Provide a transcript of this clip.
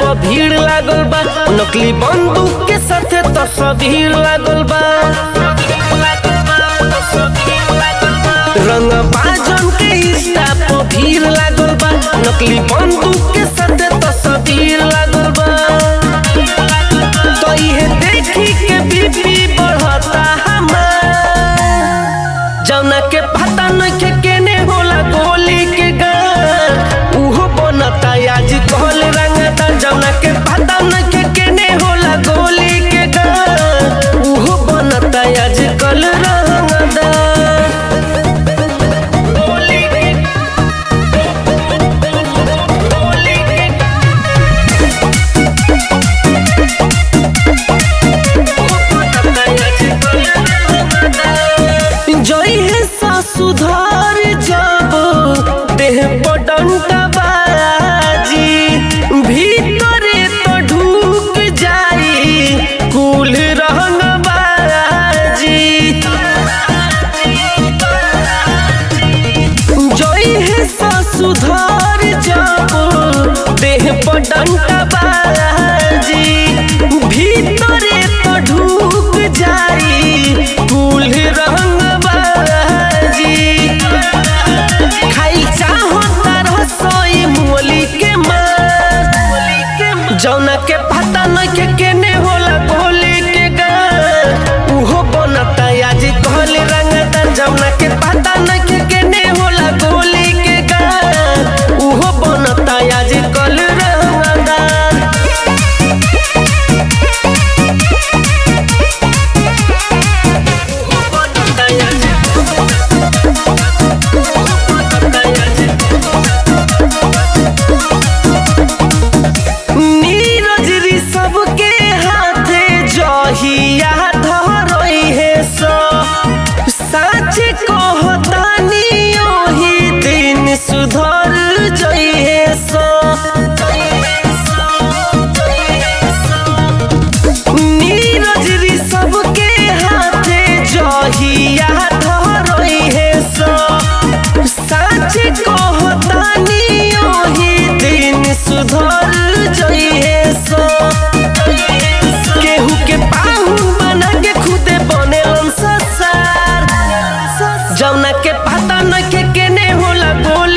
पर भीड़ लागल बा नकली बंदूक के साथे तस्वीर लागल बा रंग बाजन के इंस्टा पर भीड़ लागल बा नकली बंदूक के साथे तस्वीर लागल बा तो इहे देखी के बीपी बढ़ता हमार जौना के पता नइखे केने होला गोली के गान उहो बनता आज कहल रंगता जौना के पता नइखे केने होला गोली के गान उहो बनता आज कल रंगदा गोली के गोली के जई है सुधार जब देह पर डंटा बाजी भीतरे तो ढूक जाई कुल रंग बाजी जई है सुधार जब देह पर डंटा बाजी भीतरे तो ढूक जाई कुल रंग बाजी खाई चाहो तार सोई मोली के मार जौना के पता नइखे केने होला गोली के गान उहो बनता आज कहल रंगदा जौना के पता नइखे केने होला गोली के गान उहो बनता आज कल रंगदा नीरज री सबके हाथे जहिया धरई है सो सच कहतानी ओही दिन सुधर जई है सो नीरज री सबके हाथे जहिया धरई है सो सच कहतानी ओही दिन सुधर जई है सो केहू के पाहु बना के खुदे बनेलन ससार जौना के पता नइखे केने होला गोल